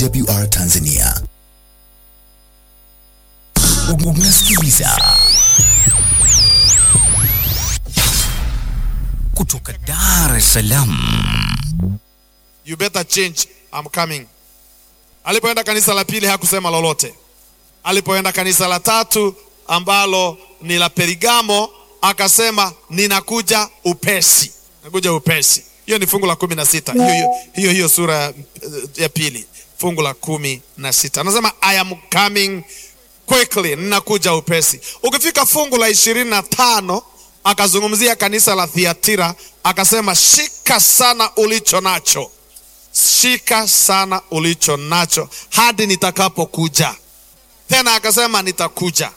AWR Tanzania. Unasikiliza kutoka Dar es Salaam. You better change, I'm coming. Alipoenda kanisa la pili hakusema lolote. Alipoenda kanisa la tatu ambalo ni la Perigamo akasema ninakuja upesi, nakuja upesi. Hiyo ni fungu la kumi na sita hiyo, hiyo, hiyo, hiyo sura ya, ya pili fungu la kumi na sita anasema I am coming quickly, ninakuja upesi. Ukifika fungu la ishirini na tano akazungumzia kanisa la Thiatira akasema shika sana ulicho nacho, shika sana ulicho nacho hadi nitakapokuja. Tena akasema nitakuja.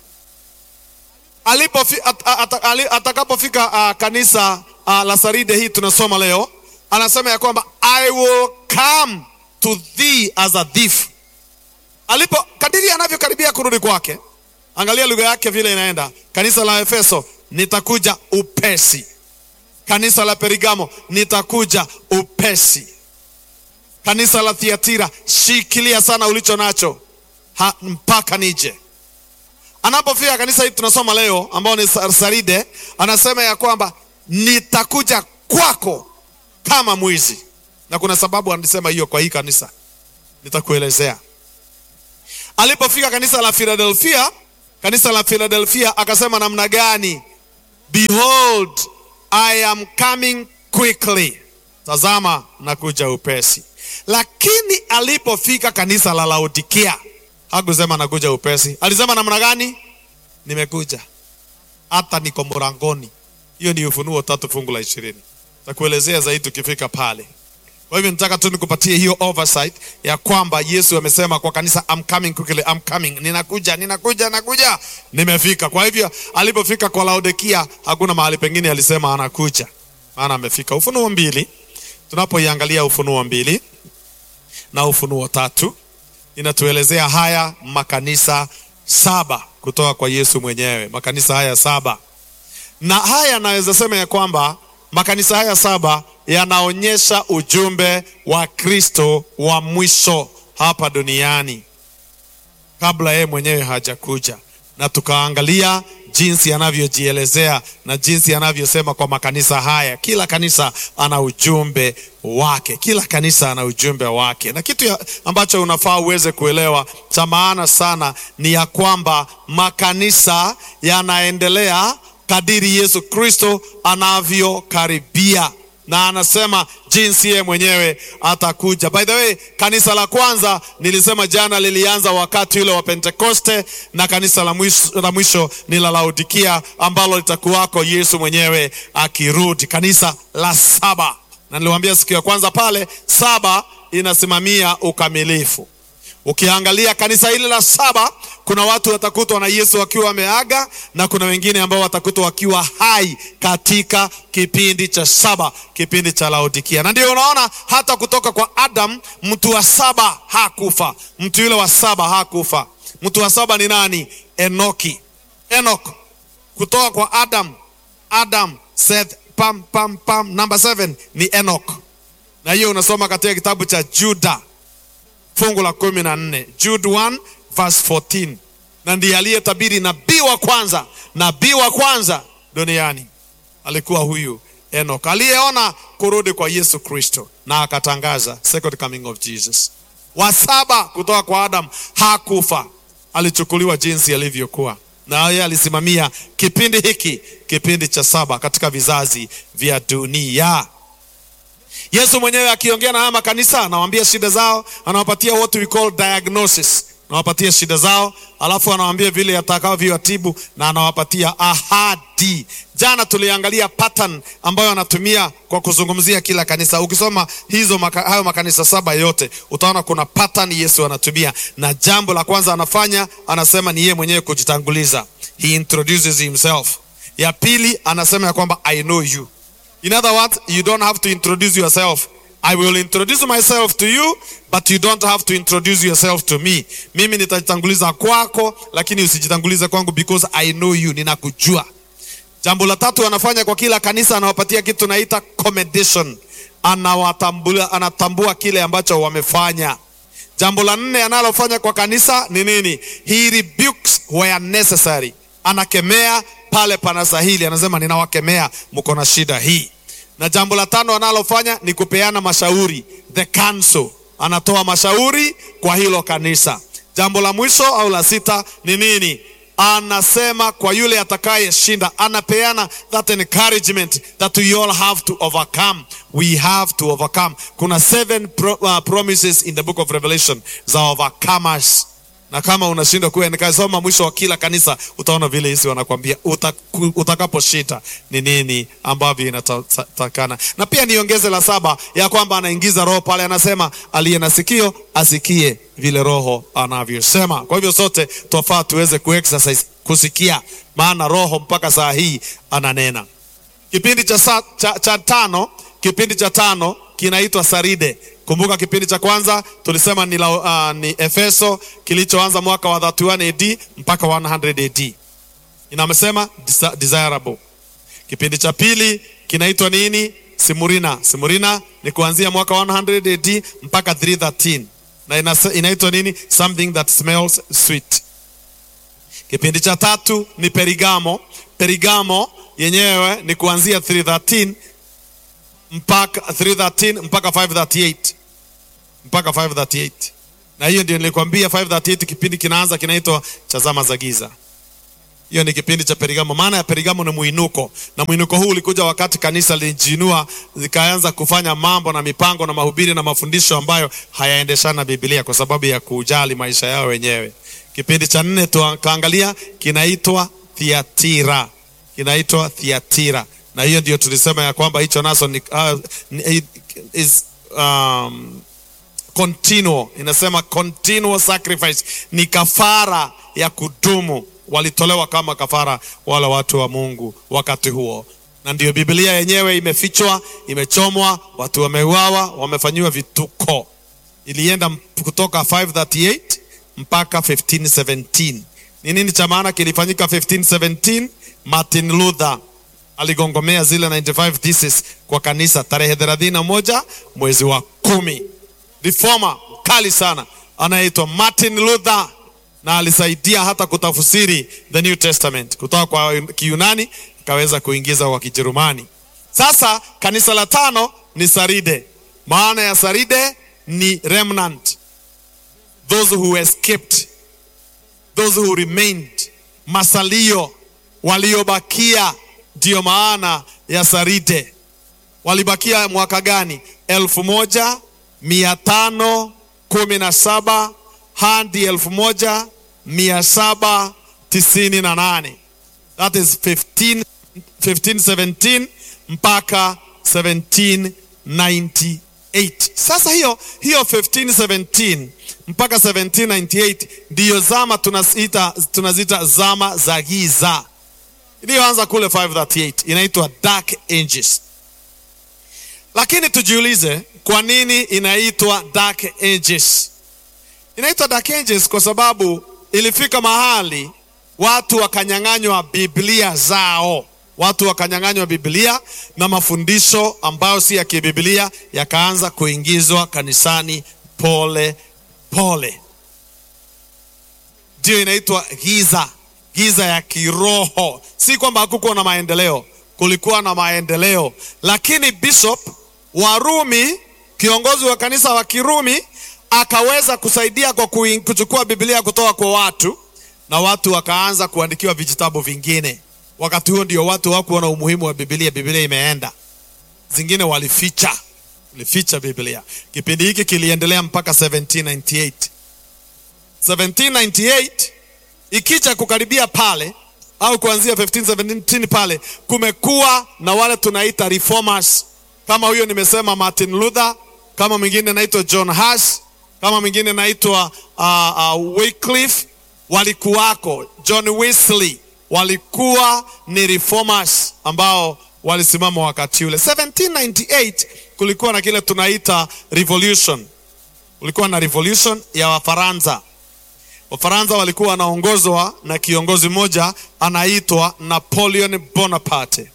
Alipofi, at, at, at, atakapofika uh, kanisa uh, la Saride hii tunasoma leo, anasema ya kwamba I will come to thee as a thief. Alipo kadiri anavyokaribia kurudi kwake, angalia lugha yake vile inaenda. Kanisa la Efeso, nitakuja upesi. Kanisa la Perigamo, nitakuja upesi. Kanisa la Thiatira, shikilia sana ulicho nacho ha, mpaka nije. Anapofika kanisa hili tunasoma leo, ambao ni Saride, anasema ya kwamba nitakuja kwako kama mwizi, na kuna sababu anasema hiyo kwa hii kanisa, nitakuelezea. Alipofika kanisa la Philadelphia, kanisa la Philadelphia akasema namna gani? Behold, I am coming quickly, tazama nakuja upesi. Lakini alipofika kanisa la Laodikia hakusema nakuja upesi, alisema namna gani? Nimekuja hata niko mlangoni. Hiyo ni Ufunuo tatu fungu la ishirini. Takuelezea zaidi tukifika pale. Kwa hivyo nataka tu nikupatie hiyo oversight ya kwamba Yesu amesema kwa kanisa I'm coming quickly, I'm coming. Ninakuja, ninakuja, nakuja. Nimefika. Kwa hivyo alipofika kwa Laodikia hakuna mahali pengine alisema anakuja. Maana amefika. Ufunuo mbili. Tunapoiangalia Ufunuo mbili na Ufunuo tatu inatuelezea haya makanisa saba kutoka kwa Yesu mwenyewe. Makanisa haya saba. Na haya naweza sema ya kwamba makanisa haya saba yanaonyesha ujumbe wa Kristo wa mwisho hapa duniani kabla yeye mwenyewe hajakuja, na tukaangalia jinsi anavyojielezea na jinsi anavyosema kwa makanisa haya. Kila kanisa ana ujumbe wake, kila kanisa ana ujumbe wake, na kitu ya ambacho unafaa uweze kuelewa cha maana sana ni ya kwamba makanisa yanaendelea kadiri Yesu Kristo anavyokaribia na anasema jinsi yeye mwenyewe atakuja. By the way, kanisa la kwanza nilisema jana lilianza wakati ule wa Pentekoste, na kanisa la mwisho, la mwisho ni la Laodikia ambalo litakuwako Yesu mwenyewe akirudi, kanisa la saba. Na niliwaambia siku ya kwanza pale, saba inasimamia ukamilifu. Ukiangalia kanisa hili la saba, kuna watu watakutwa na Yesu wakiwa wameaga na kuna wengine ambao watakutwa wakiwa hai katika kipindi cha saba, kipindi cha Laodikia. Na ndio unaona hata kutoka kwa Adam, mtu wa saba hakufa. Mtu yule wa saba hakufa. Mtu wa saba ni nani? Enoki. Enoch kutoka kwa Adam, Adam, Seth, pam pam pam, number seven ni Enoch, na hiyo unasoma katika kitabu cha Juda fungu la kumi na nne Jude 1 verse 14, na ndiye aliyetabiri nabii wa kwanza, nabii wa kwanza duniani alikuwa huyu Enoch, aliyeona kurudi kwa Yesu Kristo na akatangaza second coming of Jesus. Wa saba kutoka kwa Adam hakufa, alichukuliwa jinsi alivyokuwa, na yeye alisimamia kipindi hiki, kipindi cha saba katika vizazi vya dunia. Yesu mwenyewe akiongea na haya makanisa anawaambia shida zao, anawapatia what we call diagnosis, anawapatia shida zao, alafu anawaambia vile atakavyowatibu na anawapatia ahadi. Jana tuliangalia pattern ambayo anatumia kwa kuzungumzia kila kanisa. Ukisoma hizo maka, hayo makanisa saba yote utaona kuna pattern Yesu anatumia, na jambo la kwanza anafanya anasema ni yeye mwenyewe kujitanguliza, he introduces himself. Ya pili anasema ya kwamba I know you In other words, you don't have to introduce yourself. I will introduce myself to you, but you don't have to introduce yourself to me. Mimi nitajitanguliza kwako, lakini usijitangulize kwangu because I know you, ninakujua. Jambo la tatu anafanya kwa kila kanisa, anawapatia kitu naita commendation. Anawatambua, anatambua kile ambacho wamefanya. Jambo la nne analofanya kwa kanisa ni nini? He rebukes where necessary, anakemea pale panastahili, anasema ninawakemea, mko na shida hii. Na jambo la tano analofanya ni kupeana mashauri, the counsel, anatoa mashauri kwa hilo kanisa. Jambo la mwisho au la sita ni nini? Anasema kwa yule atakayeshinda, anapeana that encouragement that we all have to overcome. We have to overcome. Kuna seven pro, uh, promises in the book of Revelation za overcomers na kama unashindwa kuwa nikasoma mwisho wa kila kanisa utaona vile hisi wanakwambia utaku- utakaposhinda ni nini ambavyo inatakana. Na pia niongeze la saba ya kwamba anaingiza roho pale, anasema aliye na sikio asikie vile roho anavyosema. Kwa hivyo sote twafaa tuweze kuexercise kusikia, maana roho mpaka saa hii ananena. Kipindi cha, sa, cha, cha tano kipindi cha tano kinaitwa Saride. Kumbuka kipindi cha kwanza tulisema ni, la, uh, ni Efeso kilichoanza mwaka wa 31 AD mpaka 100 AD. Inamesema desa- desirable. Kipindi cha pili kinaitwa nini? Simurina. Simurina ni kuanzia mwaka 100 AD mpaka 313 na inase- inaitwa nini? Something that smells sweet. Kipindi cha tatu ni Perigamo. Perigamo yenyewe ni kuanzia 313 mpaka 313 mpaka 538 mpaka 538 na hiyo ndio nilikwambia 538 kipindi kinaanza kinaitwa cha zama za giza hiyo ni kipindi cha perigamo maana ya perigamo ni mwinuko na mwinuko huu ulikuja wakati kanisa lilijinua likaanza kufanya mambo na mipango na mahubiri na mafundisho ambayo hayaendeshana na biblia kwa sababu ya kujali maisha yao wenyewe kipindi cha nne tukaangalia kinaitwa thiatira kinaitwa thiatira na hiyo ndio tulisema ya kwamba hicho naso ni, uh, ni, is, um, continual inasema continual sacrifice ni kafara ya kudumu walitolewa kama kafara wale watu wa mungu wakati huo na ndio biblia yenyewe imefichwa imechomwa watu wameuawa wamefanyiwa vituko ilienda m- kutoka 538 mpaka 1517 ni nini cha maana kilifanyika 1517 martin luther aligongomea zile 95 thesis kwa kanisa tarehe 31 mwezi wa kumi reformer kali sana anayeitwa martin luther na alisaidia hata kutafsiri the new testament kutoka kwa kiyunani ikaweza kuingiza kwa kijerumani sasa kanisa la tano ni saride maana ya saride ni remnant those who escaped those who remained masalio waliobakia ndiyo maana ya saride walibakia mwaka gani elfu moja mia tano kumi na saba hadi elfu moja mia saba tisini na nane that is 15, 1517 mpaka 1798 sasa hiyo hiyo 1517 mpaka 1798 ndiyo zama tunazita, tunazita zama za giza iliyoanza kule 538 inaitwa dark ages lakini tujiulize kwa nini inaitwa dark ages inaitwa dark ages kwa sababu ilifika mahali watu wakanyang'anywa biblia zao watu wakanyang'anywa biblia na mafundisho ambayo si ya kibiblia yakaanza kuingizwa kanisani pole pole ndiyo inaitwa giza giza ya kiroho si kwamba hakukuwa na maendeleo kulikuwa na maendeleo lakini bishop wa rumi kiongozi wa kanisa wa kirumi akaweza kusaidia kwa kuin- kuchukua biblia kutoka kwa watu na watu wakaanza kuandikiwa vijitabu vingine wakati huo ndio watu hawakuwa na umuhimu wa biblia biblia imeenda zingine walificha walificha biblia kipindi hiki kiliendelea mpaka 1798 1798 ikija kukaribia pale au kuanzia 1517 pale kumekuwa na wale tunaita reformers kama huyo nimesema martin luther kama mwingine naitwa john Huss kama mwingine naitwa uh, uh, wycliffe walikuwako john wesley walikuwa ni reformers ambao walisimama wakati ule 1798 kulikuwa na kile tunaita revolution kulikuwa na revolution ya wafaransa wafaransa walikuwa wanaongozwa na kiongozi mmoja anaitwa napoleon bonaparte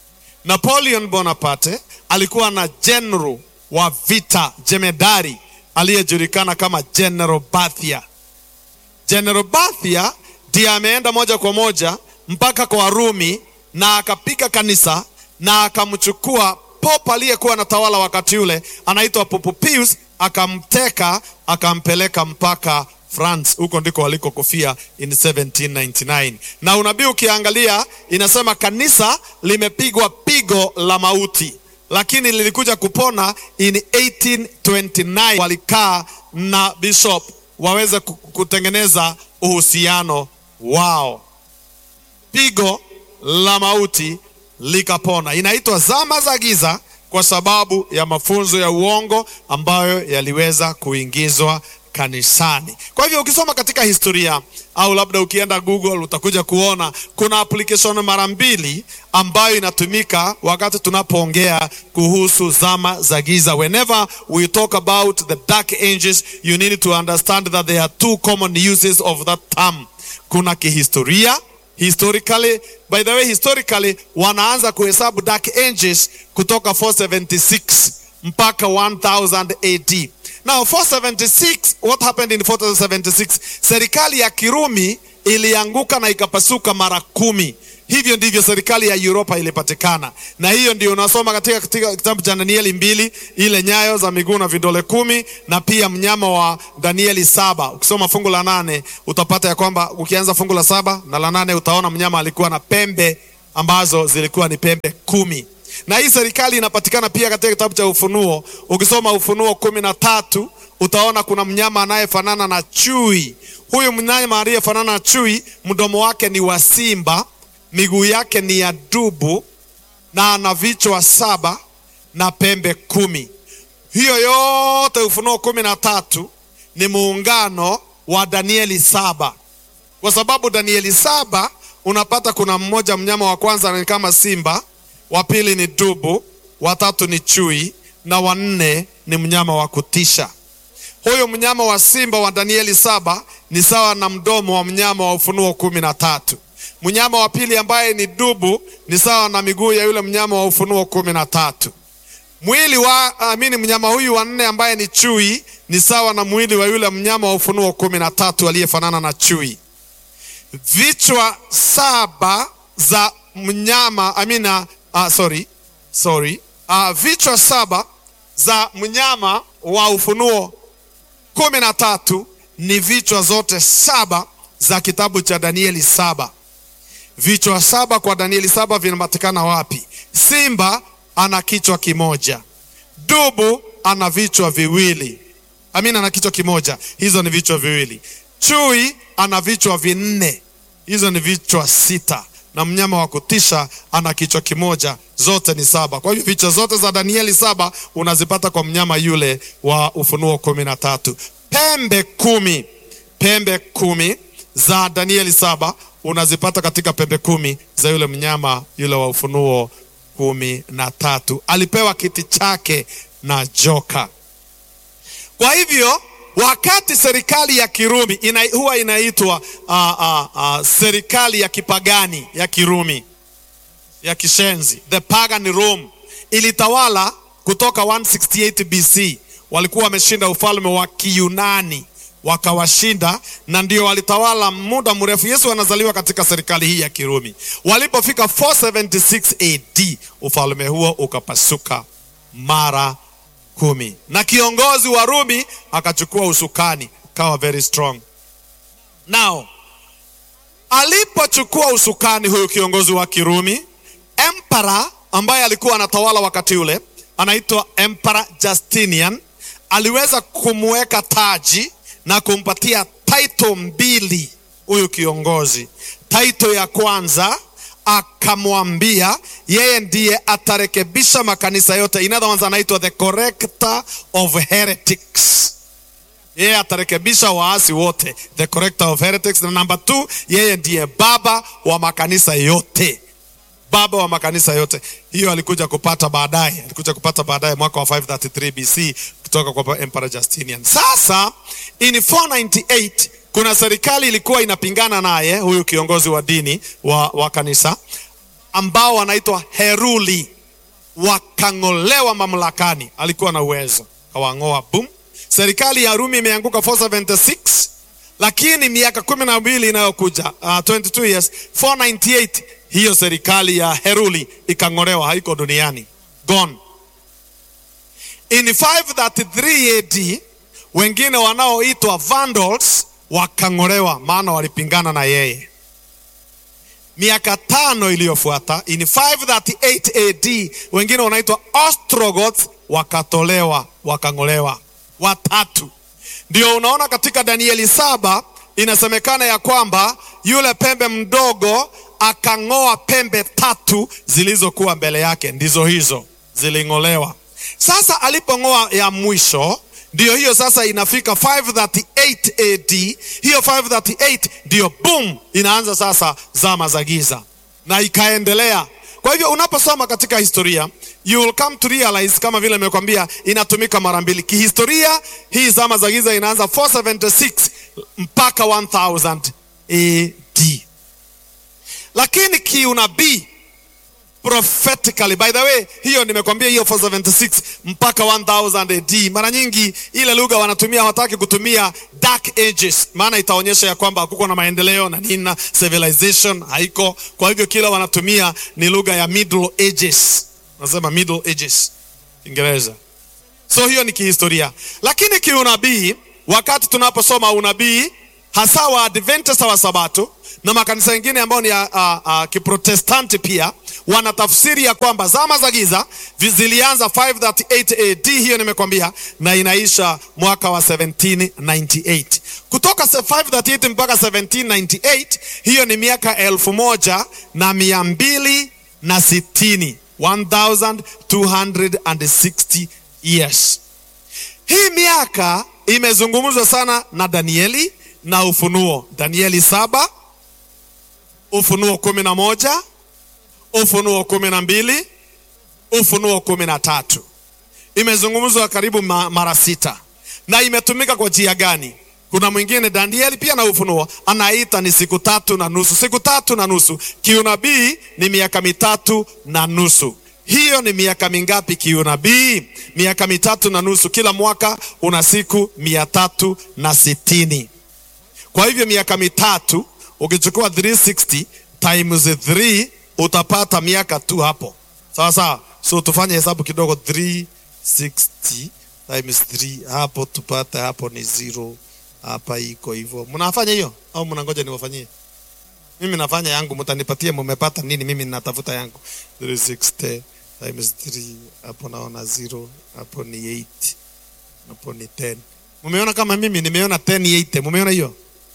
napoleon bonaparte alikuwa na general wa vita jemedari aliyejulikana kama General Bathia. General Bathia ndiye ameenda moja kwa moja mpaka kwa Warumi na akapiga kanisa na akamchukua Pope aliyekuwa anatawala wakati ule anaitwa Pope Pius, akamteka akampeleka mpaka France. Huko ndiko walikokufia in 1799. Na unabii ukiangalia, inasema kanisa limepigwa pigo la mauti, lakini lilikuja kupona in 1829. Walikaa na bishop waweze ku- kutengeneza uhusiano wao pigo la mauti likapona. Inaitwa zama za giza kwa sababu ya mafunzo ya uongo ambayo yaliweza kuingizwa kanisani. Kwa hivyo ukisoma katika historia au labda ukienda Google utakuja kuona kuna application mara mbili ambayo inatumika wakati tunapoongea kuhusu zama za giza. Whenever we talk about the dark ages, you need to understand that there are two common uses of that term. Kuna kihistoria historically by the way historically wanaanza kuhesabu dark ages kutoka 476 mpaka 1000 AD now 476 what happened in 476 serikali ya Kirumi ilianguka na ikapasuka mara kumi hivyo ndivyo serikali ya Europa ilipatikana na hiyo ndio unasoma katika, katika kitabu cha Danieli mbili ile nyayo za miguu na vidole kumi na pia mnyama wa Danieli saba ukisoma fungu la nane utapata ya kwamba ukianza fungu la saba na la nane utaona mnyama alikuwa na pembe ambazo zilikuwa ni pembe kumi na hii serikali inapatikana pia katika kitabu cha Ufunuo. Ukisoma Ufunuo kumi na tatu utaona kuna mnyama anayefanana na chui. Huyu mnyama aliyefanana na chui, mdomo wake ni wa simba, miguu yake ni ya dubu, na ana vichwa saba na pembe kumi. Hiyo yote Ufunuo kumi na tatu ni muungano wa Danieli saba kwa sababu Danieli saba unapata kuna mmoja, mnyama wa kwanza ni kama simba, wa pili ni dubu, wa tatu ni chui na wa nne ni mnyama wa kutisha. Huyu mnyama wa simba wa Danieli saba ni sawa na mdomo wa mnyama wa Ufunuo kumi na tatu. Mnyama wa pili ambaye ni dubu ni sawa na miguu ya yule mnyama wa Ufunuo kumi na tatu. Mwili wa amini, mnyama huyu wa nne ambaye ni chui ni sawa na mwili wa yule mnyama wa Ufunuo kumi na tatu aliyefanana na chui. Vichwa saba za mnyama amina, uh, sorry, sorry. Uh, vichwa saba za mnyama wa Ufunuo kumi na tatu ni vichwa zote saba za kitabu cha Danieli saba. Vichwa saba kwa Danieli saba vinapatikana wapi? Simba ana kichwa kimoja, dubu ana vichwa viwili, amina, ana kichwa kimoja, hizo ni vichwa viwili. Chui ana vichwa vinne, hizo ni vichwa sita, na mnyama wa kutisha ana kichwa kimoja, zote ni saba. Kwa hivyo vichwa zote za Danieli saba unazipata kwa mnyama yule wa Ufunuo kumi na tatu. Pembe kumi, pembe kumi za Danieli saba unazipata katika pembe kumi za yule mnyama yule wa Ufunuo kumi na tatu. Alipewa kiti chake na joka. Kwa hivyo wakati serikali ya Kirumi ina, huwa inaitwa uh, uh, uh, serikali ya kipagani ya Kirumi ya kishenzi, the pagan Rome ilitawala kutoka 168 BC. Walikuwa wameshinda ufalme wa Kiyunani wakawashinda, na ndio walitawala muda mrefu. Yesu anazaliwa katika serikali hii ya Kirumi. Walipofika 476 AD, ufalme huo ukapasuka mara kumi, na kiongozi wa Rumi akachukua usukani, kawa very strong. Now alipochukua usukani huyu kiongozi wa Kirumi, emperor ambaye alikuwa anatawala wakati ule anaitwa Emperor Justinian aliweza kumweka taji na kumpatia title mbili huyu kiongozi. Title ya kwanza akamwambia yeye ndiye atarekebisha makanisa yote. In other words, anaitwa the corrector of heretics. Yeye atarekebisha waasi wote, the corrector of heretics. Na number two, yeye ndiye baba wa makanisa yote baba wa makanisa yote. Hiyo alikuja kupata baadaye, alikuja kupata baadaye mwaka wa 533 BC kutoka kwa Emperor Justinian. Sasa in 498 kuna serikali ilikuwa inapingana naye huyu kiongozi wa dini wa, wa kanisa ambao wanaitwa Heruli, wakang'olewa mamlakani. Alikuwa na uwezo, kawang'oa boom. serikali ya Rumi imeanguka 476 lakini miaka kumi na mbili inayokuja uh, 22 years 498 hiyo serikali ya Heruli ikang'olewa, haiko duniani, gone. In 533 AD wengine wanaoitwa Vandals wakang'olewa, maana walipingana na yeye. Miaka tano iliyofuata in 538 AD wengine wanaitwa Ostrogoths wakatolewa, wakang'olewa watatu. Ndio unaona katika Danieli saba inasemekana ya kwamba yule pembe mdogo akang'oa pembe tatu zilizokuwa mbele yake, ndizo hizo ziling'olewa. Sasa alipong'oa ya mwisho ndiyo hiyo sasa inafika 538 AD. Hiyo 538 ndiyo boom, inaanza sasa zama za giza na ikaendelea. Kwa hivyo unaposoma katika historia you will come to realize, kama vile nimekwambia, inatumika mara mbili kihistoria. Hii zama za giza inaanza 476 mpaka 1000 AD, lakini kiunabii prophetically by the way, hiyo nimekwambia, hiyo 476 mpaka 1000 AD. Mara nyingi ile lugha wanatumia, hawataki kutumia dark ages, maana itaonyesha ya kwamba hakuko na maendeleo na nini na civilization haiko. Kwa hivyo kila wanatumia ni lugha ya middle ages, nasema middle ages Kiingereza. So hiyo ni kihistoria, lakini kiunabii, wakati tunaposoma unabii hasa wa Adventista wa Sabato na makanisa mengine ambayo ni ya uh, uh, Kiprotestanti pia wana tafsiri ya kwamba zama za giza zilianza 538 AD, hiyo nimekwambia, na inaisha mwaka wa 1798. Kutoka 538 mpaka 1798, hiyo ni miaka elfu moja na mia mbili na sitini 1260 years. Hii miaka imezungumzwa sana na Danieli na Ufunuo, Danieli saba, Ufunuo kumi na moja, Ufunuo kumi na mbili, Ufunuo kumi na tatu. Imezungumzwa karibu ma, mara sita na imetumika kwa njia gani? Kuna mwingine Danieli pia na Ufunuo anaita ni siku tatu na nusu. Siku tatu na nusu kiunabii ni miaka mitatu na nusu. Hiyo ni miaka mingapi kiunabii? Miaka mitatu na nusu. Kila mwaka una siku mia tatu na sitini. Kwa hivyo miaka mitatu ukichukua 360 times 3 utapata miaka tu hapo, sawa sawa. So tufanye hesabu kidogo, 360 times 3 hapo tupate hapo ni zero. Hapa iko hivyo. Mnafanya hiyo au mnangoja niwafanyie? Mimi nafanya yangu, mtanipatie mumepata nini, mimi ninatafuta yangu. 360 times 3 hapo naona zero, hapo ni 8, hapo ni 10. Mumeona kama mimi nimeona 10 8, mumeona hiyo?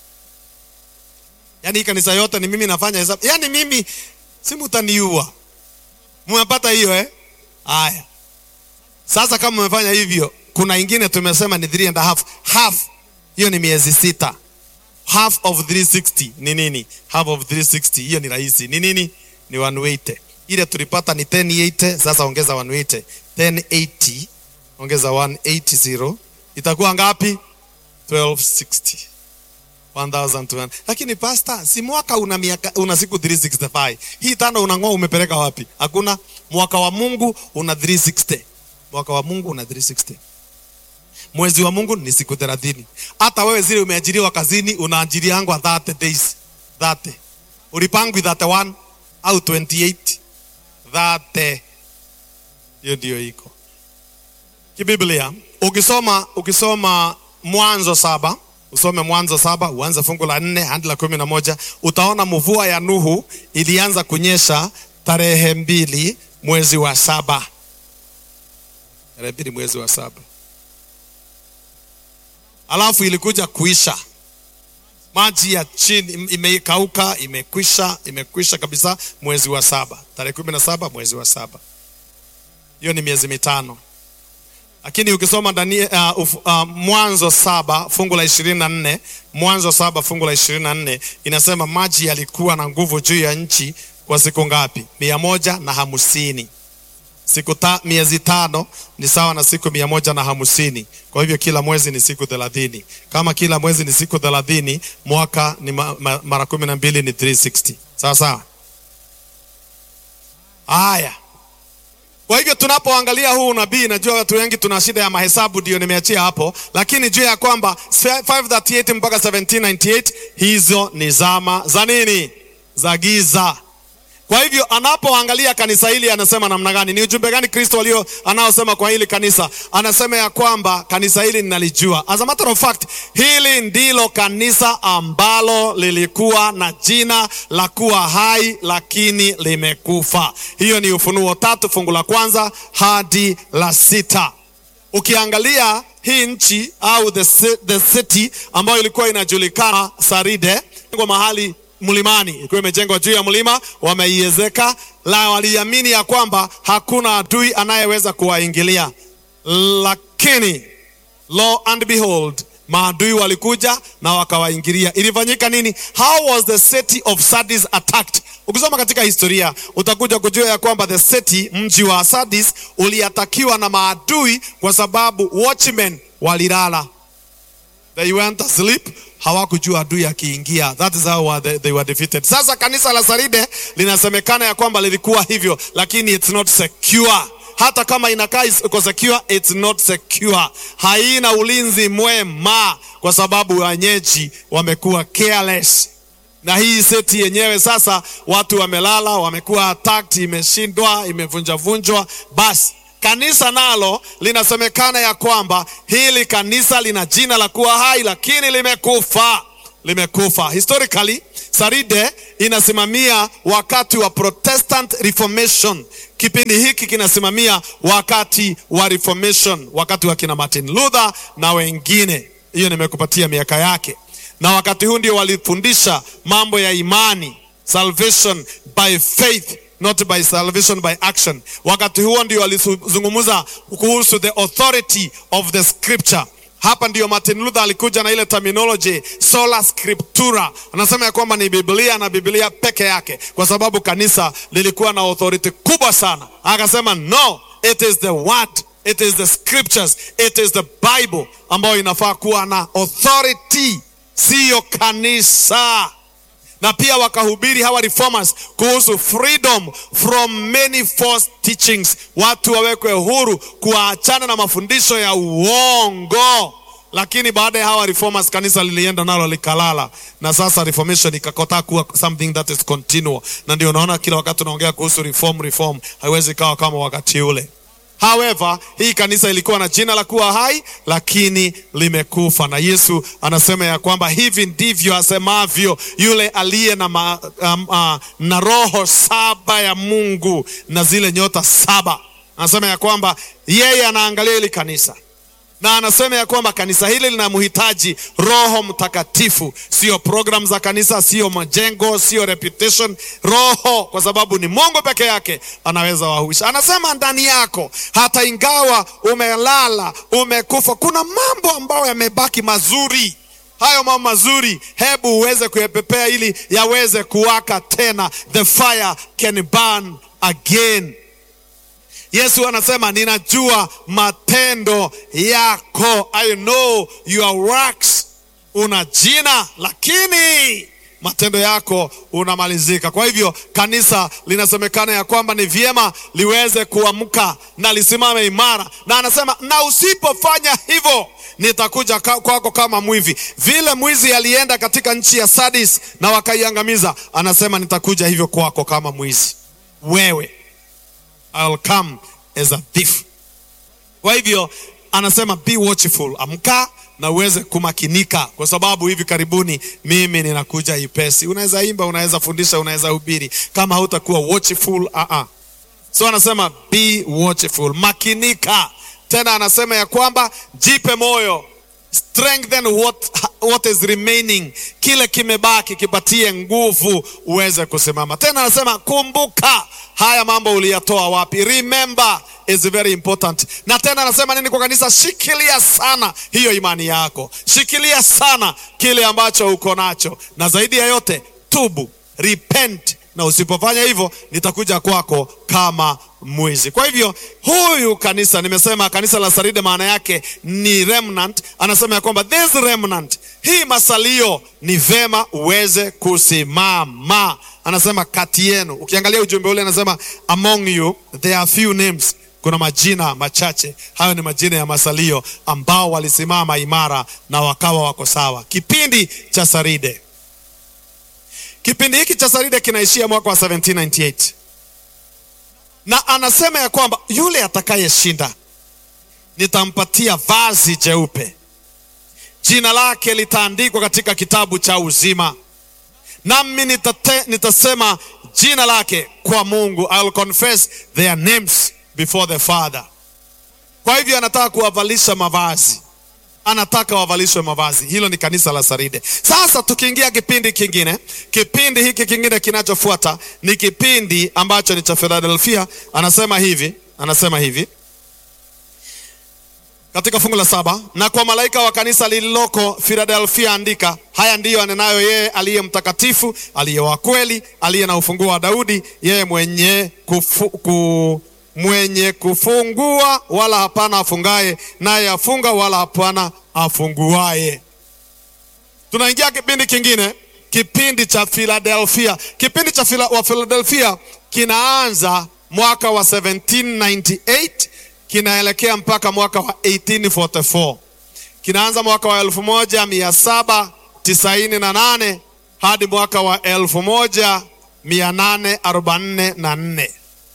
Yaani kanisa yote ni mimi nafanya hesabu. Yaani mimi si mtaniua. Mmepata hiyo eh? Haya. Sasa kama mmefanya hivyo, kuna ingine tumesema ni 3 and a half. Half hiyo ni miezi sita. Half of 360 ni nini? Half of 360 hiyo ni rahisi. Ni nini? Ni 180. Ile tulipata ni 1080, sasa ongeza 180. 1080 ongeza 180 itakuwa ngapi? 1260. 1200. Lakini pasta, si mwaka una miaka una siku 365. Hii tano unang'oa umepeleka wapi? Hakuna. Mwaka wa Mungu una 360. Mwaka wa Mungu una 360. Mwezi wa Mungu ni siku 30. Hata wewe zile umeajiriwa kazini unaajiriangwa 30 days. 30. Ulipangwi 31 au 28. 30. Hiyo ndio iko. Kibiblia ukisoma ukisoma Mwanzo saba usome Mwanzo saba uanze fungu la nne hadi la kumi na moja utaona mvua ya Nuhu ilianza kunyesha tarehe mbili mwezi wa saba tarehe mbili mwezi wa saba alafu ilikuja kuisha maji ya chini imekauka imekwisha imekwisha kabisa mwezi wa saba tarehe kumi na saba mwezi wa saba hiyo ni miezi mitano lakini ukisoma Daniel, uh, uf, uh, Mwanzo saba fungu la ishirini na nne Mwanzo saba fungu la ishirini na nne inasema maji yalikuwa na nguvu juu ya nchi kwa siku ngapi? mia moja na hamsini. Siku ta, miezi tano ni sawa na siku mia moja na hamsini. Kwa hivyo kila mwezi ni siku thelathini. Kama kila mwezi ni siku thelathini, mwaka ni ma, ma, mara kumi na mbili ni 360. Sawa sawa. Haya, Kwa hivyo tunapoangalia huu unabii, najua watu wengi tuna shida ya mahesabu, ndio nimeachia hapo, lakini jua ya kwamba 538 mpaka 1798 hizo ni zama za nini? Za giza. Kwa hivyo anapoangalia kanisa hili anasema namna gani? Ni ujumbe gani Kristo alio anaosema kwa hili kanisa? Anasema ya kwamba kanisa hili ninalijua. As a matter of fact, hili ndilo kanisa ambalo lilikuwa na jina la kuwa hai lakini limekufa. Hiyo ni Ufunuo tatu fungu la kwanza hadi la sita. Ukiangalia hii nchi au the, ci- the city ambayo ilikuwa inajulikana Saride, kwa mahali mlimani, ilikuwa imejengwa juu ya mlima, wameiezeka la waliamini ya kwamba hakuna adui anayeweza kuwaingilia, lakini lo and behold maadui walikuja na wakawaingilia. Ilifanyika nini? How was the city of Sardis attacked? Ukisoma katika historia utakuja kujua ya kwamba the city, mji wa Sardis, uliatakiwa na maadui kwa sababu watchmen walilala. They went asleep, hawakujua adui akiingia. That is how wa- they, they were defeated. Sasa kanisa la Saride linasemekana ya kwamba lilikuwa hivyo, lakini it's not secure. Hata kama inakaa is- iko secure, it's not secure. Haina ulinzi mwema kwa sababu wenyeji wamekuwa careless na hii seti yenyewe sasa watu wamelala, wamekuwa attacked, imeshindwa, imevunjavunjwa. Basi kanisa nalo linasemekana ya kwamba hili kanisa lina jina la kuwa hai, lakini limekufa, limekufa. Historically Saride inasimamia wakati wa Protestant Reformation. Kipindi hiki kinasimamia wakati wa Reformation, wakati wa kina Martin Luther na wengine. Hiyo nimekupatia miaka yake na wakati huu ndio walifundisha mambo ya imani, salvation by faith not by salvation by action. Wakati huo ndio walizungumza kuhusu the authority of the scripture. Hapa ndio Martin Luther alikuja na ile terminology sola scriptura, anasema ya kwamba ni Biblia na Biblia peke yake, kwa sababu kanisa lilikuwa na authority kubwa sana. Akasema no, it is the word it is the scriptures, it is the Bible ambayo inafaa kuwa na authority, siyo kanisa. Na pia wakahubiri hawa reformers kuhusu freedom from many false teachings, watu wawekwe huru kuachana na mafundisho ya uongo. Lakini baada ya hawa reformers kanisa lilienda nalo likalala, na sasa reformation ikakotaa kuwa something that is continual, na ndio unaona kila wakati unaongea kuhusu reform reform, haiwezi kawa kama wakati ule. However, hii kanisa ilikuwa na jina la kuwa hai lakini limekufa, na Yesu anasema ya kwamba hivi ndivyo asemavyo yule aliye na, ma, um, uh, na roho saba ya Mungu na zile nyota saba. Anasema ya kwamba yeye anaangalia hili kanisa na anasema ya kwamba kanisa hili linamhitaji Roho Mtakatifu, sio program za kanisa, sio majengo, sio reputation. Roho, kwa sababu ni Mungu peke yake anaweza wahuisha. Anasema ndani yako, hata ingawa umelala, umekufa, kuna mambo ambayo yamebaki mazuri. Hayo mambo mazuri, hebu uweze kuyapepea ili yaweze kuwaka tena, the fire can burn again. Yesu anasema ninajua matendo yako, I know your works. Una jina lakini matendo yako unamalizika. Kwa hivyo kanisa linasemekana ya kwamba ni vyema liweze kuamka na lisimame imara, na anasema na usipofanya hivyo nitakuja ka- kwako kama mwivi. Vile mwizi alienda katika nchi ya Sardis na wakaiangamiza, anasema nitakuja hivyo kwako kama mwizi. Wewe I'll come as a thief. Kwa hivyo anasema be watchful, amka na uweze kumakinika, kwa sababu hivi karibuni mimi ninakuja ipesi. Unaweza imba, unaweza fundisha, unaweza hubiri, kama hautakuwa watchful uh -uh. So anasema be watchful, makinika. Tena anasema ya kwamba jipe moyo, strengthen what, what is remaining, kile kimebaki kipatie nguvu uweze kusimama. Tena anasema kumbuka haya mambo uliyatoa wapi, remember is very important. Na tena anasema nini kwa kanisa? Shikilia sana hiyo imani yako, shikilia sana kile ambacho uko nacho, na zaidi ya yote tubu, repent, na usipofanya hivyo nitakuja kwako kama mwizi. Kwa hivyo huyu kanisa, nimesema kanisa la Saride maana yake ni remnant. Anasema ya kwamba this remnant, hii masalio ni vema uweze kusimama. Anasema kati yenu, ukiangalia ujumbe ule anasema among you there are few names kuna majina machache. Hayo ni majina ya masalio ambao walisimama imara na wakawa wako sawa. Kipindi cha Saride, kipindi hiki cha Saride kinaishia mwaka wa 1798 na anasema ya kwamba yule atakayeshinda nitampatia vazi jeupe, jina lake litaandikwa katika kitabu cha uzima, nami nitate, nitasema jina lake kwa Mungu. I'll confess their names before the Father. Kwa hivyo anataka kuwavalisha mavazi, anataka wavalishwe mavazi. Hilo ni kanisa la Saride. Sasa tukiingia kipindi kingine, kipindi hiki kingine kinachofuata ni kipindi ambacho ni cha Philadelphia. Anasema hivi, anasema hivi katika fungu la saba, na kwa malaika wa kanisa lililoko Philadelphia andika, haya ndiyo anenayo yeye aliye mtakatifu, aliye wa kweli, aliye na ufunguo wa Daudi, yeye mwenye kufu, ku, mwenye kufungua wala hapana afungaye, naye afunga wala hapana afunguaye. Tunaingia kipindi kingine, kipindi cha Philadelphia. Kipindi cha Phila, wa Philadelphia kinaanza mwaka wa 1798 kinaelekea mpaka mwaka wa 1844. Kinaanza mwaka wa 1798 hadi mwaka wa 1844.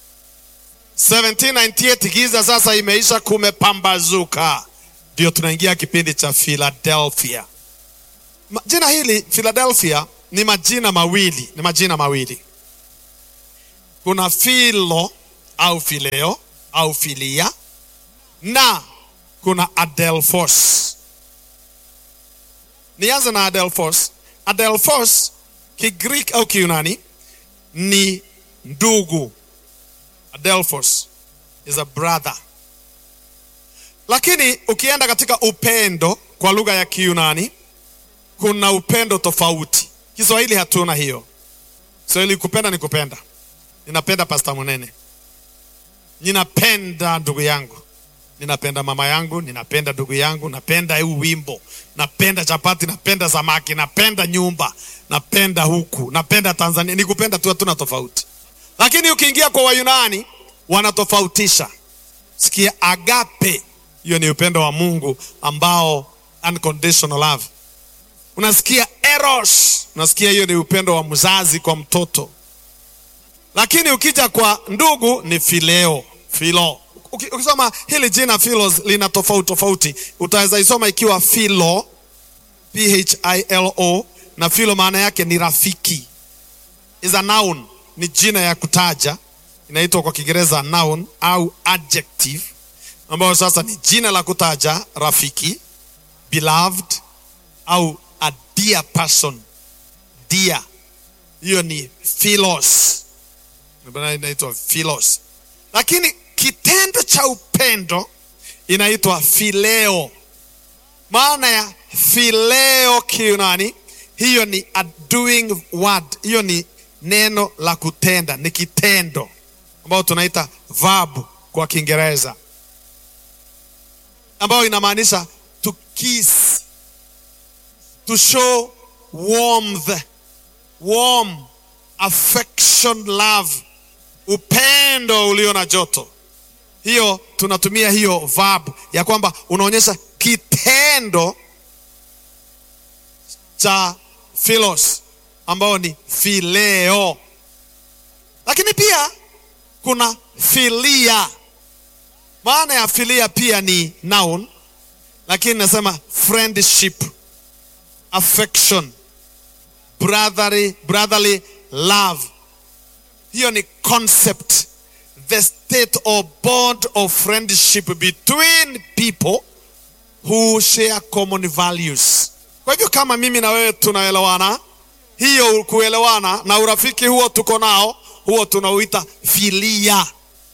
1798 giza sasa imeisha, kumepambazuka, ndio tunaingia kipindi cha Philadelphia. Jina hili Philadelphia ni majina mawili, ni majina mawili. Kuna Philo au Phileo au Filia na kuna Adelphos. Nianze na Adelphos. Adelphos Kigreek au Kiunani ni ndugu. Adelphos is a brother. Lakini ukienda katika upendo kwa lugha ya Kiunani kuna upendo tofauti. Kiswahili hatuna hiyo. Kiswahili kupenda ni kupenda. Ninapenda Pastor Munene. Ninapenda ndugu yangu. Ninapenda mama yangu, ninapenda ndugu yangu, napenda huu wimbo, napenda chapati, napenda samaki, napenda nyumba, napenda huku, napenda Tanzania. Ni kupenda tu, hatuna tofauti. Lakini ukiingia kwa Wayunani wanatofautisha. Sikia agape, hiyo ni upendo wa Mungu ambao unconditional love. Unasikia eros, unasikia hiyo ni upendo wa mzazi kwa mtoto. Lakini ukija kwa ndugu ni fileo, filo. Ukisoma hili jina philos lina tofauti tofauti, utaweza isoma ikiwa philo, P H I L O, na philo maana yake ni rafiki, is a noun, ni jina ya kutaja, inaitwa kwa Kiingereza noun au adjective, ambayo sasa ni jina la kutaja rafiki, beloved au a dear person, dear, hiyo ni philos, inaitwa philos, lakini kitendo cha upendo inaitwa phileo. Maana ya phileo Kiunani, hiyo ni a doing word, hiyo ni neno la kutenda, ni kitendo ambayo tunaita verb kwa Kiingereza, ambayo inamaanisha to kiss, to show warmth, warm affection, love, upendo ulio na joto hiyo tunatumia hiyo verb ya kwamba unaonyesha kitendo cha philos ambao ni phileo, lakini pia kuna philia. Maana ya philia pia ni noun, lakini nasema friendship, affection, brotherly, brotherly love. Hiyo ni concept the state or bond of friendship between people who share common values. Kwa hivyo kama mimi na wewe tunaelewana, hiyo kuelewana na urafiki huo tuko nao, huo tunauita filia.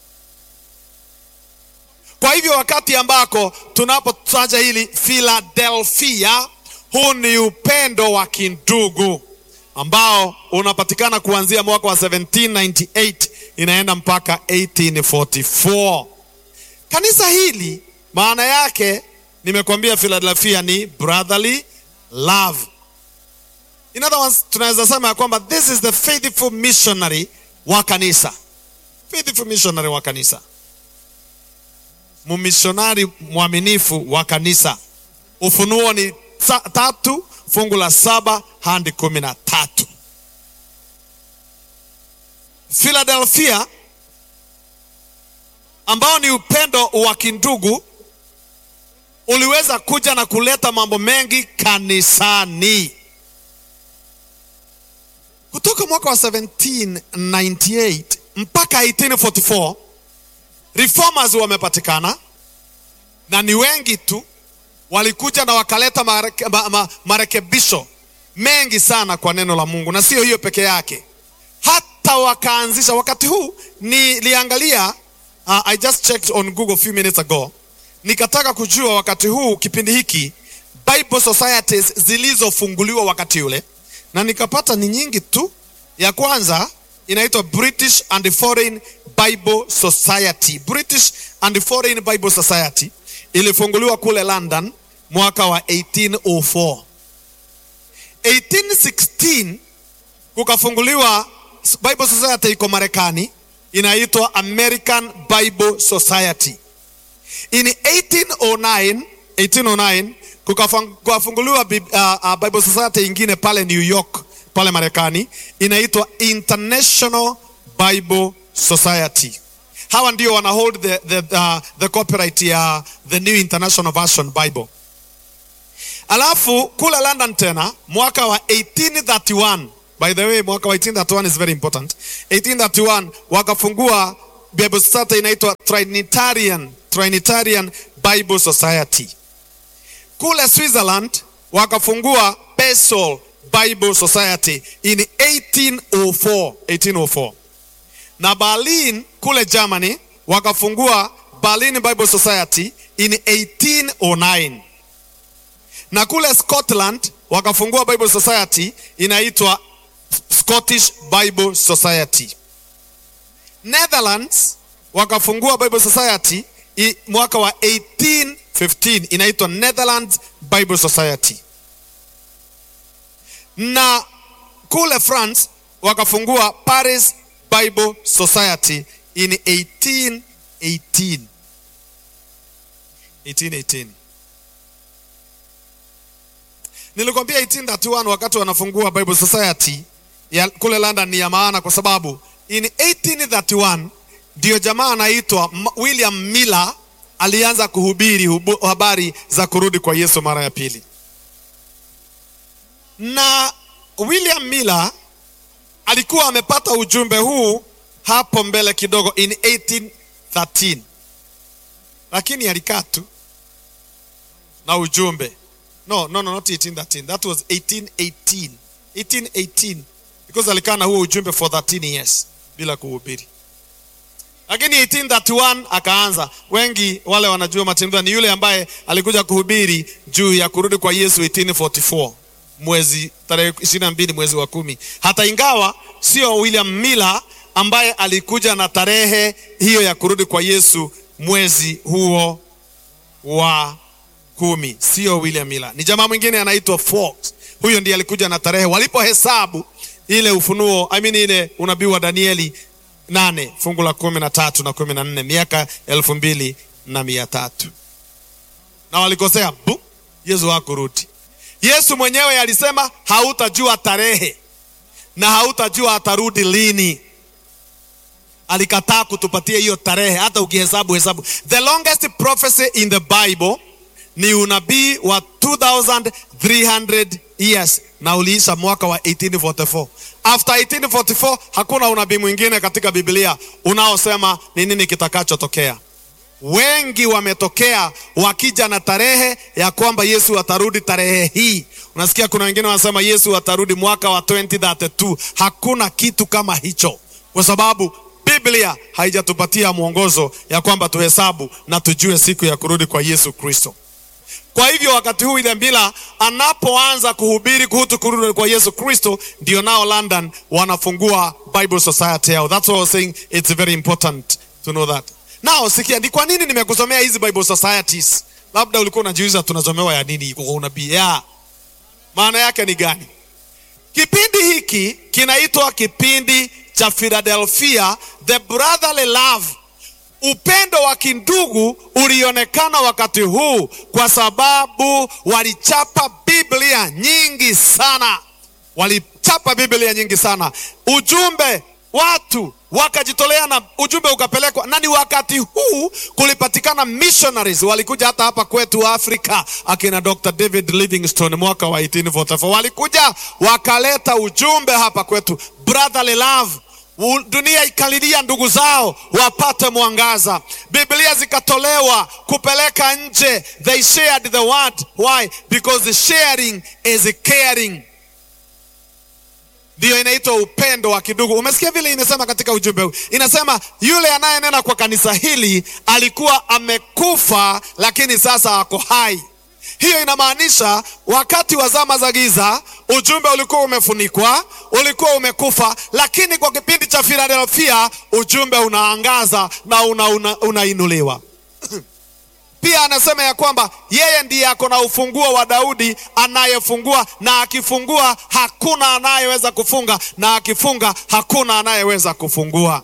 Kwa hivyo wakati ambako tunapotaja hili Philadelphia, huu ni upendo wa kindugu ambao unapatikana kuanzia mwaka wa 1798 inaenda mpaka 1844. Kanisa hili maana yake nimekwambia Philadelphia ni brotherly love. In other words, tunaweza sema ya kwamba this is the faithful missionary wa kanisa. Faithful missionary wa kanisa, mumishonari mwaminifu wa kanisa. Ufunuo ni sa, tatu fungu la saba hadi kumi na tatu. Philadelphia ambao ni upendo wa kindugu uliweza kuja na kuleta mambo mengi kanisani kutoka mwaka wa 1798 mpaka 1844 reformers wamepatikana na ni wengi tu walikuja na wakaleta mareke, ma, ma, marekebisho mengi sana kwa neno la Mungu, na sio hiyo peke yake, hata wakaanzisha wakati huu niliangalia uh, I just checked on Google a few minutes ago, nikataka kujua wakati huu kipindi hiki Bible societies zilizofunguliwa wakati ule, na nikapata ni nyingi tu. Ya kwanza inaitwa British and Foreign Bible Society. British and Foreign Bible Society ilifunguliwa kule London mwaka wa 1804. 1816 kukafunguliwa Bible Society iko Marekani inaitwa American Bible Society. In 1809, 1809 kukafunguliwa uh, uh, Bible Society ingine pale New York pale Marekani inaitwa International Bible Society. Hawa ndio wana hold the, the, uh, the copyright ya the New International Version Bible. Alafu kule London tena mwaka wa 1831 by the way, mwaka wa 1831 is very important. 1831 wakafungua Bible Society inaitwa Trinitarian, Trinitarian Bible Society. Kule Switzerland wakafungua Basel Bible Society in 1804, 1804. Na Berlin kule Germany wakafungua Berlin Bible Society in 1809. Na kule Scotland wakafungua Bible Society inaitwa Scottish Bible Society. Netherlands wakafungua Bible Society i, mwaka wa 1815 inaitwa Netherlands Bible Society. Na kule France wakafungua Paris Bible Society in 1818. 1818. Nilikwambia 1831 wakati wanafungua Bible Society ya kule London ni ya maana kwa sababu in 1831 ndio jamaa anaitwa William Miller alianza kuhubiri hubu, habari za kurudi kwa Yesu mara ya pili. Na William Miller alikuwa amepata ujumbe huu hapo mbele kidogo in 1813, lakini alikaa tu na ujumbe no, no, no, not 1813. That was 1818. 1818 because alikaa na huo ujumbe for 13 years bila kuhubiri, lakini 1831 akaanza. Wengi wale wanajua Matendo ni yule ambaye alikuja kuhubiri juu ya kurudi kwa Yesu 1844 mwezi tarehe 22 mwezi wa kumi, hata ingawa sio William Miller ambaye alikuja na tarehe hiyo ya kurudi kwa Yesu mwezi huo wa kumi, sio William Miller, ni jamaa mwingine anaitwa Fox. Huyo ndiye alikuja na tarehe walipohesabu ile Ufunuo, I mean ile unabii wa Danieli nane fungu la kumi na tatu na kumi na nne miaka elfu mbili na mia tatu na walikosea bu, Yesu hakurudi. Yesu mwenyewe alisema hautajua tarehe na hautajua atarudi lini. Alikataa kutupatia hiyo tarehe, hata ukihesabu hesabu. The longest prophecy in the Bible ni unabii wa 2300 years na uliisha mwaka wa 1844. After 1844 hakuna unabii mwingine katika Biblia unaosema ni nini kitakachotokea. Wengi wametokea wakija na tarehe ya kwamba Yesu atarudi tarehe hii. Unasikia kuna wengine wanasema Yesu atarudi mwaka wa 2032. Hakuna kitu kama hicho, kwa sababu Biblia haijatupatia mwongozo ya kwamba tuhesabu na tujue siku ya kurudi kwa Yesu Kristo. Kwa hivyo wakati huu ile Mila anapoanza kuhubiri kuhusu kurudi kwa Yesu Kristo, ndio nao London wanafungua Bible Society yao. That's why I was saying it's very important to know that. Now sikia, ni kwa nini nimekusomea hizi Bible Societies? Labda ulikuwa unajiuliza tunasomewa ya nini kwa unabii? Ya. Maana yake ni gani? Kipindi hiki kinaitwa kipindi cha Philadelphia, the brotherly love. Upendo wa kindugu ulionekana wakati huu kwa sababu walichapa Biblia nyingi sana, walichapa Biblia nyingi sana. Ujumbe watu wakajitolea na ujumbe ukapelekwa, na ni wakati huu kulipatikana missionaries walikuja hata hapa kwetu Afrika, akina Dr. David Livingstone mwaka wa 1844 walikuja wakaleta ujumbe hapa kwetu, brotherly love U- dunia ikalilia ndugu zao wapate mwangaza. Biblia zikatolewa kupeleka nje, they shared the word. Why? Because the sharing is caring. Ndiyo inaitwa upendo wa kidugu. Umesikia vile inasema katika ujumbe huu, inasema yule anayenena kwa kanisa hili alikuwa amekufa, lakini sasa ako hai. Hiyo inamaanisha wakati wa zama za giza ujumbe ulikuwa umefunikwa, ulikuwa umekufa, lakini kwa kipindi cha Philadelphia ujumbe unaangaza na unainuliwa una, unainuliwa. Pia anasema ya kwamba yeye ndiye ako na ufunguo wa Daudi anayefungua, na akifungua hakuna anayeweza kufunga, na akifunga hakuna anayeweza kufungua.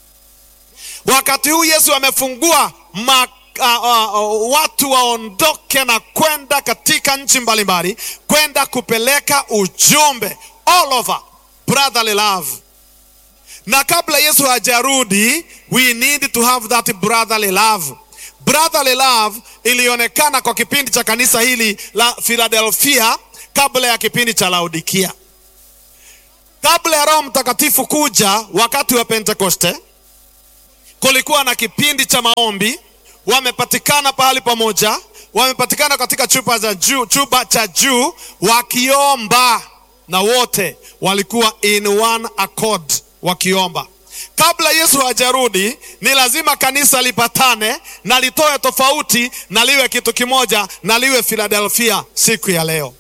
Wakati huu Yesu amefungua ma, uh, uh, watu waondoke na kwenda katika nchi mbalimbali, kwenda kupeleka ujumbe all over brotherly love. Na kabla Yesu hajarudi, we need to have that brotherly love. Brotherly love ilionekana kwa kipindi cha kanisa hili la Philadelphia kabla ya kipindi cha Laodikia. Kabla ya Roho Mtakatifu kuja wakati wa Pentekoste, kulikuwa na kipindi cha maombi, wamepatikana pahali pamoja, wamepatikana katika chumba cha juu, chumba cha juu wakiomba, na wote walikuwa in one accord wakiomba. Kabla Yesu hajarudi, ni lazima kanisa lipatane na litoe tofauti na liwe kitu kimoja na liwe Philadelphia siku ya leo.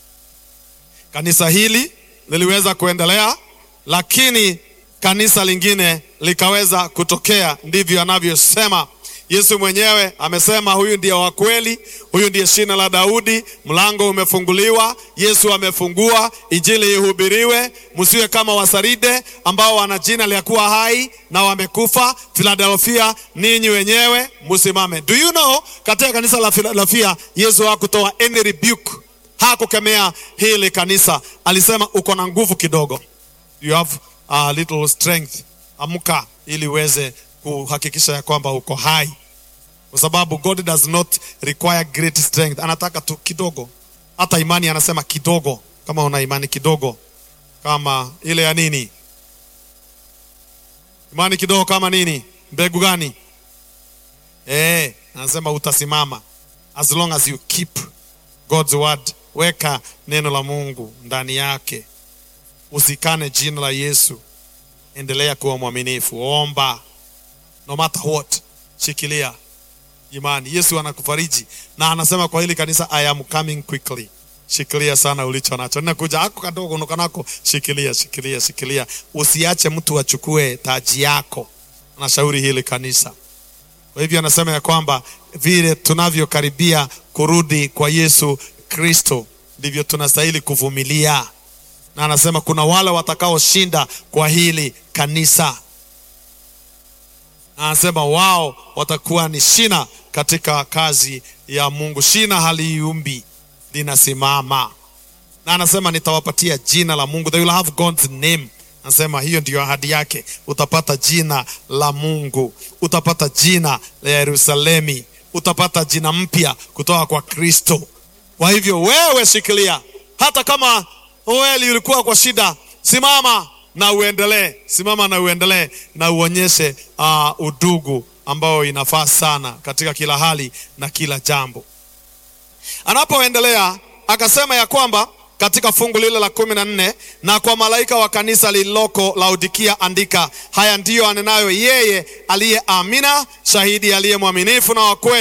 Kanisa hili liliweza kuendelea, lakini kanisa lingine likaweza kutokea. Ndivyo anavyosema Yesu mwenyewe. Amesema huyu ndiye wa kweli, huyu ndiye shina la Daudi, mlango umefunguliwa, Yesu amefungua, injili ihubiriwe, msiwe kama Wasaride ambao wana jina la kuwa hai na wamekufa. Philadelphia, ninyi wenyewe msimame. Do you know, katika kanisa la Philadelphia Yesu hakutoa any rebuke, hakukemea hili kanisa, alisema uko na nguvu kidogo, you have a little strength, amka ili uweze kuhakikisha ya kwamba uko hai, kwa sababu God does not require great strength, anataka tu kidogo. Hata imani anasema kidogo. Kama una imani kidogo, kama ile ya nini, imani kidogo kama nini, mbegu gani? Eh, anasema utasimama as long as you keep God's word. Weka neno la Mungu ndani yake, usikane jina la Yesu, endelea kuwa mwaminifu, omba no matter what, shikilia imani. Yesu anakufariji na anasema kwa hili kanisa, I am coming quickly. Shikilia sana ulicho nacho, ninakuja ako kadogo unuka nako, shikilia, shikilia, shikilia, usiache mtu achukue taji yako. Anashauri hili kanisa. Kwa hivyo anasema ya kwamba vile tunavyokaribia kurudi kwa Yesu Kristo ndivyo tunastahili kuvumilia, na anasema kuna wale watakaoshinda kwa hili kanisa anasema wao watakuwa ni shina katika kazi ya Mungu. Shina haliumbi, linasimama. Na anasema nitawapatia jina la Mungu, they will have God's name. Anasema hiyo ndiyo ahadi yake, utapata jina la Mungu, utapata jina la Yerusalemi, utapata jina mpya kutoka kwa Kristo. Kwa hivyo wewe shikilia, hata kama wewe ulikuwa kwa shida, simama na uendelee, simama na uendelee na uonyeshe uh, udugu ambao inafaa sana katika kila hali na kila jambo. Anapoendelea akasema ya kwamba katika fungu lile la kumi na nne na kwa malaika wa kanisa lililoko Laodikia andika, haya ndiyo anenayo yeye aliye Amina, shahidi aliye mwaminifu na wa kweli,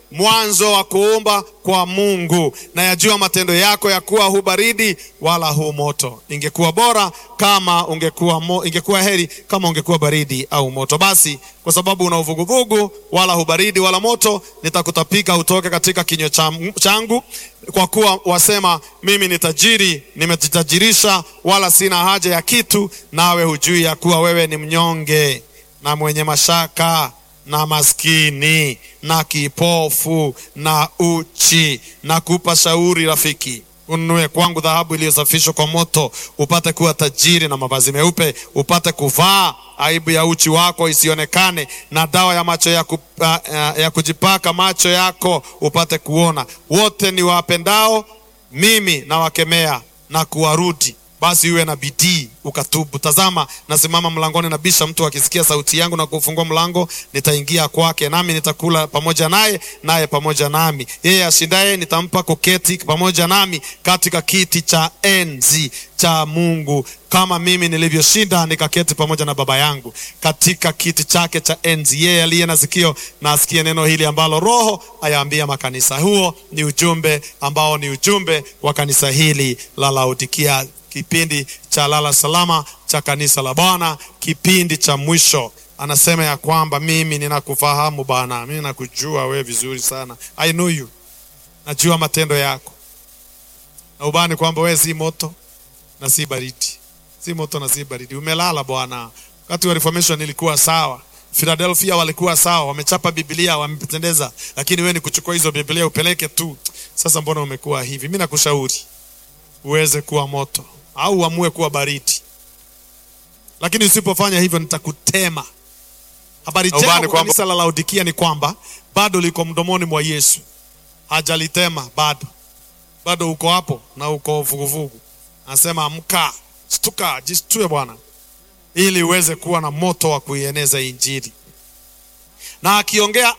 mwanzo wa kuumba kwa Mungu, na yajua matendo yako ya kuwa hu baridi wala hu moto. Ingekuwa bora kama ungekuwa mo, ingekuwa heri kama ungekuwa baridi au moto. Basi kwa sababu una uvuguvugu, wala hu baridi wala moto, nitakutapika utoke katika kinywa changu. Kwa kuwa wasema, mimi ni tajiri, nimejitajirisha, wala sina haja ya kitu, nawe hujui ya kuwa wewe ni mnyonge na mwenye mashaka na maskini na kipofu na uchi. Na kupa shauri rafiki, ununue kwangu dhahabu iliyosafishwa kwa moto, upate kuwa tajiri, na mavazi meupe upate kuvaa, aibu ya uchi wako isionekane, na dawa ya macho ya, ku, uh, ya kujipaka macho yako upate kuona. Wote ni wapendao mimi nawakemea na kuwarudi basi uwe na bidii ukatubu. Tazama, nasimama mlangoni nabisha, mtu akisikia sauti yangu na kufungua mlango, nitaingia kwake, nami nitakula pamoja naye, naye pamoja nami. Yeye ashindaye nitampa kuketi pamoja nami katika kiti cha enzi cha Mungu, kama mimi nilivyoshinda nikaketi pamoja na Baba yangu katika kiti chake cha enzi. Yeye aliye na sikio na asikie neno hili ambalo Roho ayaambia makanisa. Huo ni ujumbe ambao ni ujumbe wa kanisa hili la Laodikia kipindi cha lala salama cha kanisa la Bwana, kipindi cha mwisho. Anasema ya kwamba mimi ninakufahamu Bwana, mimi nakujua wewe vizuri sana, I know you, najua matendo yako, na ubani kwamba wewe si moto na si baridi, si moto na si baridi. Umelala Bwana. Wakati wa Reformation ilikuwa sawa, Philadelphia walikuwa sawa, wamechapa Biblia, wamependeza, lakini wewe ni kuchukua hizo Biblia upeleke tu. Sasa mbona umekuwa hivi? Mimi nakushauri uweze kuwa moto au uamue kuwa baridi, lakini usipofanya hivyo nitakutema. Habari njema kwa kanisa la Laodikia ni kwamba bado liko mdomoni mwa Yesu, hajalitema bado, bado uko hapo na uko vuguvugu. Anasema amka, shtuka, jishtue Bwana, ili uweze kuwa na moto wa kuieneza Injili. Na akiongea